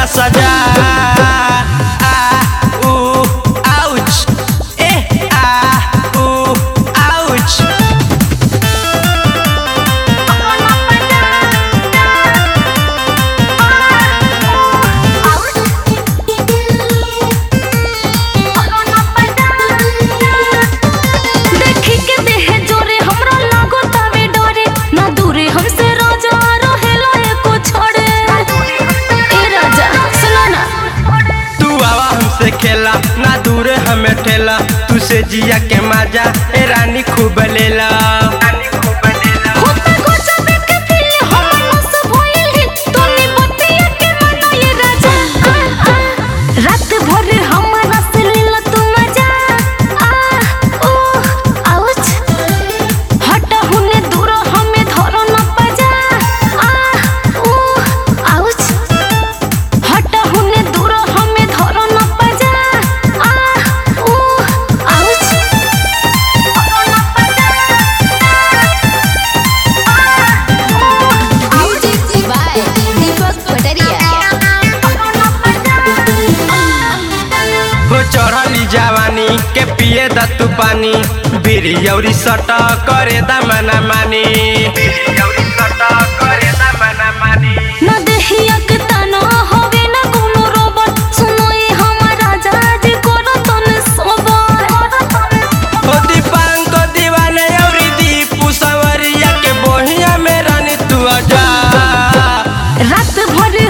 सजा आ ऊ आउच ए आ ऊ आउच देखी के देहे जोरे हमरा लागो तावे डरे ना दूरे हमसे राजा रहेला एको छोड़े ए राजा सुनो ना तू आवा हमसे खेला ना दूर हमें ठेला तू से जिया के मजा ए रानी खूब लेला होता गजब के फील हम नस भइल ही तोनी बतिया के मना ये राजा आ, आ, रात भर हमरा से लीला तू मजा आ ओ आउच हट हुने दूर हमें धरो न पजा आ ओ आउच हट हुने दूर हमें धरो न पजा आ ओ आउच धरो न पजा Music by Deepak Pataria. हो चढ़ली जवानी के पिए द तू पानी बीरी औरी सट करे द मना मानी बीरी औरी सट करे द मना मानी न देहिया के तना होवे न कोनो रोबोट सुनो ये हमारा जाज करो तन सोबर हो दीपांक दीवाने औरी दीपू सवरिया के बोहिया में रानी तू आजा रात भर